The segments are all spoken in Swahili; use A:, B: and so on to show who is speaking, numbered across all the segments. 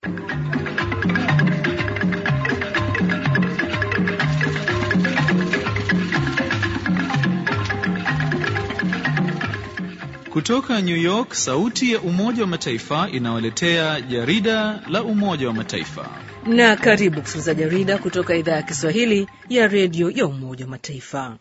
A: Kutoka New York, sauti ya Umoja wa Mataifa inawaletea jarida la Umoja wa Mataifa.
B: Na karibu kusikiliza jarida kutoka idhaa ya Kiswahili ya redio ya Umoja wa Mataifa.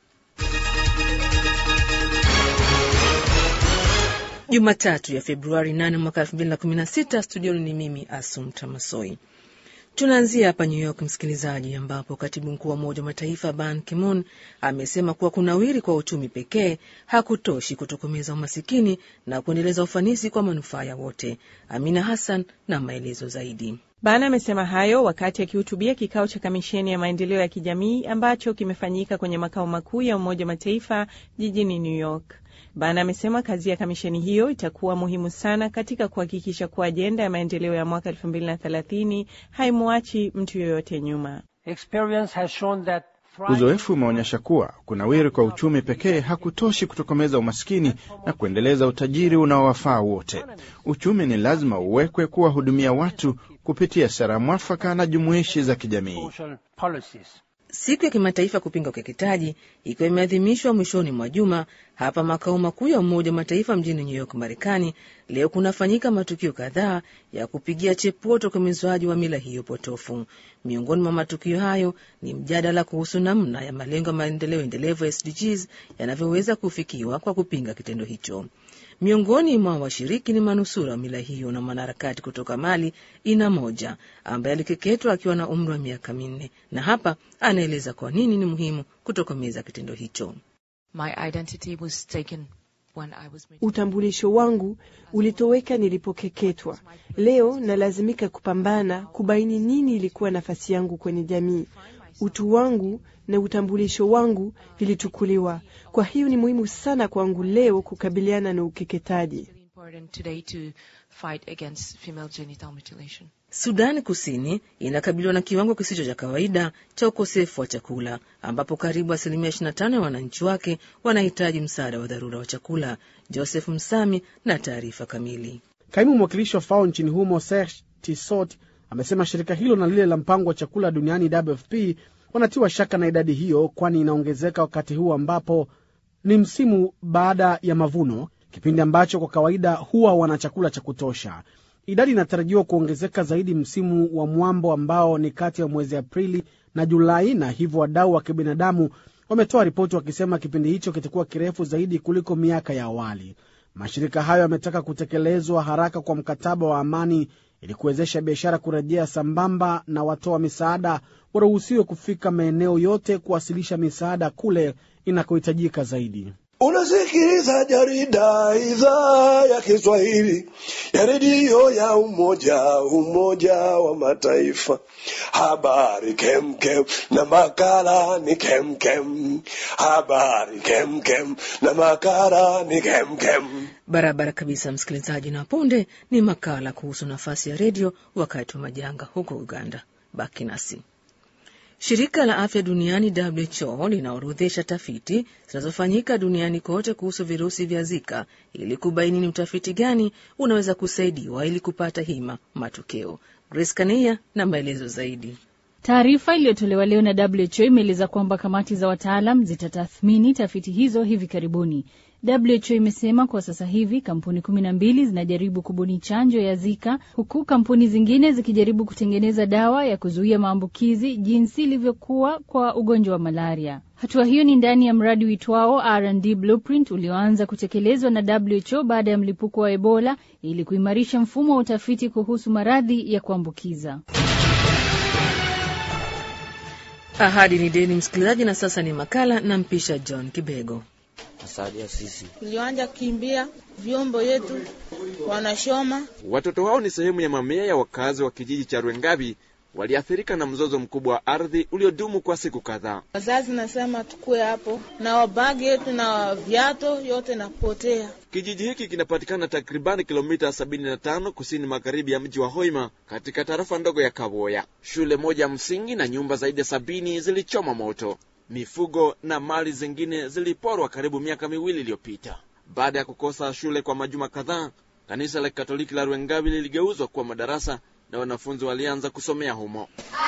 B: Jumatatu ya Februari 8 mwaka 2016, studioni ni mimi Asum Tamasoi. Tunaanzia hapa New York, msikilizaji, ambapo katibu mkuu wa Umoja wa Mataifa Ban Ki-moon amesema kuwa kunawiri kwa uchumi pekee hakutoshi kutokomeza umasikini na kuendeleza ufanisi kwa manufaa ya wote. Amina Hassan na maelezo zaidi.
C: Ban amesema hayo wakati akihutubia kikao cha kamisheni ya maendeleo ya kijamii ambacho kimefanyika kwenye makao makuu ya Umoja wa Mataifa jijini New York. Ban amesema kazi ya kamisheni hiyo itakuwa muhimu sana katika kuhakikisha kuwa ajenda ya maendeleo ya mwaka 2030 haimwachi mtu yoyote nyuma.
D: Uzoefu umeonyesha kuwa kunawiri kwa uchumi pekee hakutoshi kutokomeza umaskini na kuendeleza utajiri unaowafaa wote. Uchumi ni lazima uwekwe kuwahudumia watu kupitia sera mwafaka na jumuishi za kijamii.
B: Siku ya kimataifa kupinga ukeketaji ikiwa imeadhimishwa mwishoni mwa juma hapa makao makuu ya Umoja wa Mataifa mjini New York, Marekani. Leo kunafanyika matukio kadhaa ya kupigia chepuo utokomezwaji wa mila hiyo potofu. Miongoni mwa matukio hayo ni mjadala kuhusu namna ya malengo ya maendeleo endelevu SDGs yanavyoweza kufikiwa kwa kupinga kitendo hicho. Miongoni mwa washiriki ni manusura wa mila hiyo na mwanaharakati kutoka Mali, Ina Moja, ambaye alikeketwa akiwa na umri wa miaka minne, na hapa anaeleza kwa nini ni muhimu kutokomeza kitendo hicho.
E: My identity was taken when I was...
F: Utambulisho wangu ulitoweka nilipokeketwa. Leo nalazimika kupambana kubaini nini ilikuwa nafasi yangu kwenye jamii. Utu wangu na utambulisho wangu vilichukuliwa. Kwa hiyo ni muhimu sana kwangu leo kukabiliana na ukeketaji.
B: Sudani Kusini inakabiliwa na kiwango kisicho cha kawaida cha ukosefu wa chakula ambapo karibu asilimia 25 ya wananchi wake wanahitaji msaada wa dharura wa chakula. Joseph Msami na taarifa kamili.
G: Kaimu mwakilishi wa FAO nchini humo Serge Tissot amesema shirika hilo na lile la mpango wa chakula duniani WFP wanatiwa shaka na idadi hiyo, kwani inaongezeka wakati huu ambapo ni msimu baada ya mavuno, kipindi ambacho kwa kawaida huwa wana chakula cha kutosha. Idadi inatarajiwa kuongezeka zaidi msimu wa mwambo ambao ni kati ya mwezi Aprili na Julai, na hivyo wadau wa kibinadamu wametoa ripoti wakisema kipindi hicho kitakuwa kirefu zaidi kuliko miaka ya awali. Mashirika hayo yametaka kutekelezwa haraka kwa mkataba wa amani ili kuwezesha biashara kurejea sambamba na watoa misaada waruhusiwe kufika maeneo yote kuwasilisha misaada kule inakohitajika zaidi.
H: Unasikiliza jarida idhaa ya Kiswahili ya redio ya Umoja Umoja wa Mataifa. Habari kemkem na makala ni kemkem. Habari kemkem na makala ni kemkem.
B: Barabara kabisa, msikilizaji, na punde ni makala kuhusu nafasi ya redio wakati wa majanga huko Uganda. Baki nasi. Shirika la afya duniani WHO linaorodhesha tafiti zinazofanyika duniani kote kuhusu virusi vya Zika ili kubaini ni utafiti gani unaweza kusaidiwa ili kupata hima matokeo. Grace Kania na maelezo zaidi.
I: Taarifa iliyotolewa leo na WHO imeeleza kwamba kamati za wataalam zitatathmini tafiti hizo hivi karibuni. WHO imesema kwa sasa hivi kampuni kumi na mbili zinajaribu kubuni chanjo ya Zika huku kampuni zingine zikijaribu kutengeneza dawa ya kuzuia maambukizi jinsi ilivyokuwa kwa ugonjwa wa malaria. Hatua hiyo ni ndani ya mradi uitwao R&D Blueprint ulioanza kutekelezwa na WHO baada ya mlipuko wa Ebola ili kuimarisha mfumo wa utafiti kuhusu maradhi ya kuambukiza.
B: Ahadi ni deni, msikilizaji, na sasa ni makala na mpisha John Kibego.
J: Asadia sisi
K: tulianja kimbia vyombo yetu wanashoma.
L: Watoto wao ni sehemu ya mamia ya wakazi wa kijiji cha Rwengabi waliathirika na mzozo mkubwa wa ardhi uliodumu kwa siku kadhaa.
K: Wazazi nasema tukue hapo na wabagi yetu na viato yote napotea.
L: Kijiji hiki kinapatikana takribani kilomita 75 kusini magharibi ya mji wa Hoima katika tarafa ndogo ya Kaboya. Shule moja msingi na nyumba zaidi ya sabini zilichoma moto. Mifugo na mali zingine ziliporwa karibu miaka miwili iliyopita. Baada ya kukosa shule kwa majuma kadhaa, kanisa la Katoliki la Rwengabi liligeuzwa kuwa madarasa na wanafunzi walianza kusomea humo.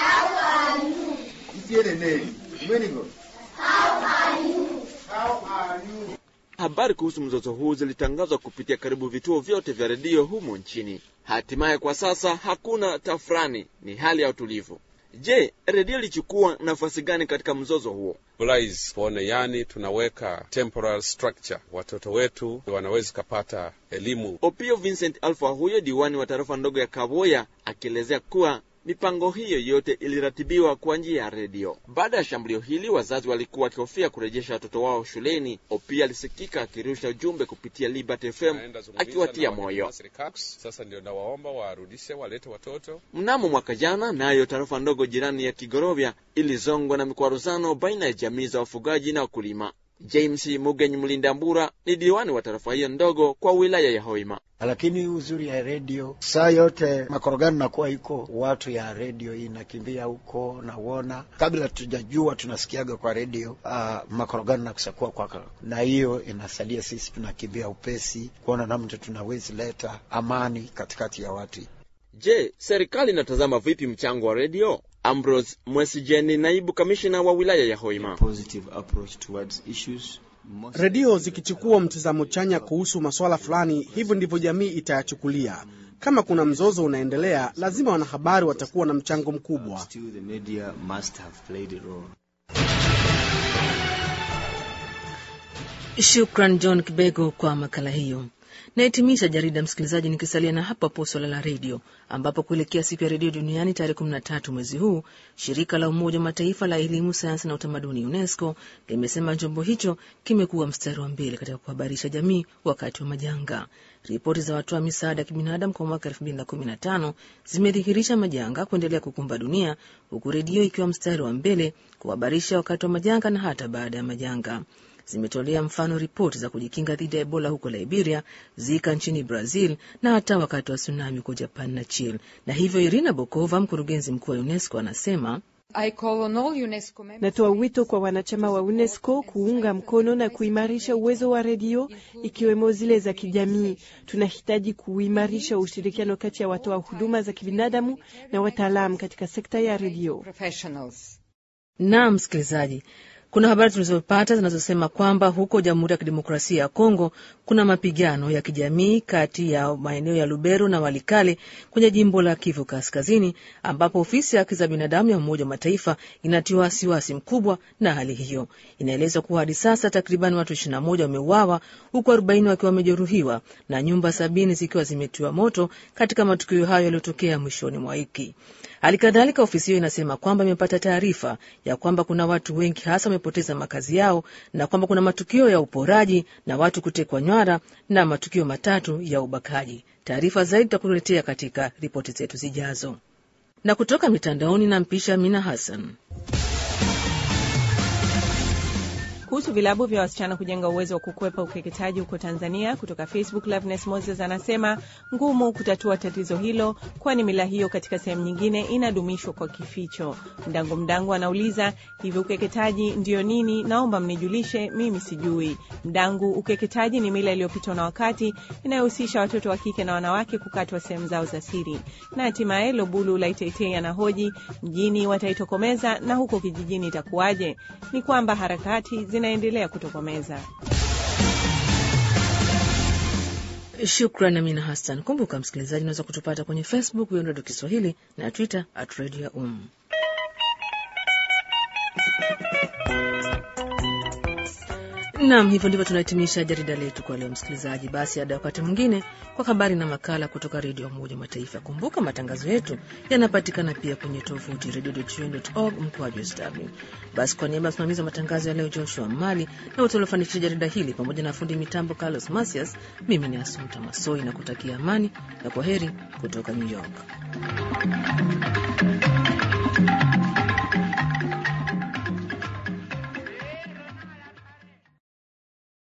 L: Habari kuhusu mzozo huu zilitangazwa kupitia karibu vituo vyote vya redio humo nchini. Hatimaye kwa sasa hakuna tafrani, ni hali ya utulivu. Je, redio ilichukua nafasi gani katika mzozo huo?
J: Blaze pone, yani tunaweka temporal structure, watoto wetu wanaweza kupata elimu.
L: Opio Vincent Alpha, huyo diwani wa tarafa ndogo ya Kaboya, akielezea kuwa mipango hiyo yote iliratibiwa kwa njia ya redio. Baada ya shambulio hili, wazazi walikuwa wakihofia kurejesha watoto wao shuleni. Opia alisikika akirusha ujumbe kupitia Liberty FM akiwatia moyo.
J: Sasa ndio nawaomba warudishe, walete watoto.
L: Mnamo mwaka jana, nayo tarafa ndogo jirani ya Kigorovya ilizongwa na mikwaruzano baina ya jamii za wafugaji na wakulima. James Mugenyi Mlinda Mbura ni diwani wa tarafa hiyo ndogo kwa wilaya ya Hoima.
M: Lakini uzuri ya redio saa yote makorogano nakuwa iko watu ya redio hii nakimbia huko nauona, kabla tujajua tunasikiaga kwa redio uh, makorogano nakusakuwa kwa, na hiyo inasalia sisi tunakimbia upesi kuona namna tunawezi leta amani katikati ya watu.
L: Je, serikali inatazama vipi mchango wa redio? Ambrose Mwesijeni, naibu kamishina wa wilaya ya Hoima.
G: Redio zikichukua mtizamo chanya kuhusu masuala fulani, hivyo ndivyo jamii itayachukulia. Kama kuna mzozo unaendelea, lazima wanahabari watakuwa na mchango mkubwa.
B: Shukran John Kibego kwa makala hiyo. Nahitimisha jarida msikilizaji, nikisalia na hapa po swala la redio, ambapo kuelekea siku ya redio duniani tarehe 13 mwezi huu, shirika la Umoja wa Mataifa la elimu, sayansi na utamaduni UNESCO limesema chombo hicho kimekuwa mstari wa mbele katika kuhabarisha jamii wakati wa majanga. Ripoti za watoa misaada ya kibinadamu kwa mwaka 2015 zimedhihirisha majanga kuendelea kukumba dunia, huku redio ikiwa mstari wa mbele kuhabarisha wakati wa majanga na hata baada ya majanga zimetolea mfano ripoti za kujikinga dhidi ya Ebola huko Liberia, Zika nchini Brazil na hata wakati wa tsunami huko Japan na Chile. Na hivyo Irina Bokova, mkurugenzi mkuu wa UNESCO, anasema
F: Natoa wito kwa wanachama wa UNESCO kuunga mkono na kuimarisha uwezo wa redio ikiwemo zile za kijamii. Tunahitaji kuimarisha ushirikiano kati ya watoa huduma za kibinadamu na wataalamu katika sekta ya redio.
B: Naam, msikilizaji, kuna habari tulizopata zinazosema kwamba huko Jamhuri ya Kidemokrasia ya Kongo kuna mapigano ya kijamii kati ya maeneo ya Lubero na Walikale kwenye jimbo la Kivu Kaskazini, ambapo ofisi ya haki za binadamu ya Umoja wa Mataifa inatiwa wasiwasi mkubwa na hali hiyo. Inaelezwa kuwa hadi sasa takriban watu 21 wameuawa huku 40 wakiwa wamejeruhiwa na nyumba sabini zikiwa zimetiwa moto katika matukio hayo yaliyotokea mwishoni mwa wiki. Hali kadhalika ofisi hiyo inasema kwamba imepata taarifa ya kwamba kuna watu wengi hasa wamepoteza makazi yao na kwamba kuna matukio ya uporaji na watu kutekwa nywara na matukio matatu ya ubakaji. Taarifa zaidi tutakuletea katika ripoti zetu zijazo. Na kutoka mitandaoni na mpisha Mina Hassan.
C: Kuhusu vilabu vya wasichana kujenga uwezo wa kukwepa ukeketaji huko Tanzania, kutoka Facebook Loveness Moses anasema ngumu kutatua tatizo hilo, kwani mila hiyo katika sehemu nyingine inadumishwa kwa kificho. Mdango Mdango anauliza hivi, ukeketaji ndiyo nini? Naomba mnijulishe, mimi sijui. Mdangu, ukeketaji ni mila iliyopitwa na wakati inayohusisha watoto wa kike na wanawake kukatwa sehemu zao za siri. Na hatimaye Lobulu Laiteitei anahoji mjini wataitokomeza na huko kijijini itakuwaje? Ni kwamba harakati zinaendelea kutokomeza.
B: Shukran Amina Hassan. Kumbuka msikilizaji, unaweza kutupata kwenye Facebook Redio Kiswahili na Twitter at Radio ya Um. Nam, hivyo ndivyo tunahitimisha jarida letu kwa leo msikilizaji. Basi hadi wakati mwingine kwa habari na makala kutoka redio ya Umoja wa Mataifa. Kumbuka matangazo yetu yanapatikana pia kwenye tovuti redio.un.org mkoaju sw. Basi kwa niaba ya msimamizi wa matangazo ya leo Joshua Mali na wote waliofanikisha jarida hili pamoja na fundi mitambo Carlos Masias, mimi ni Asumta Masoi na kutakia amani na kwa heri kutoka New York.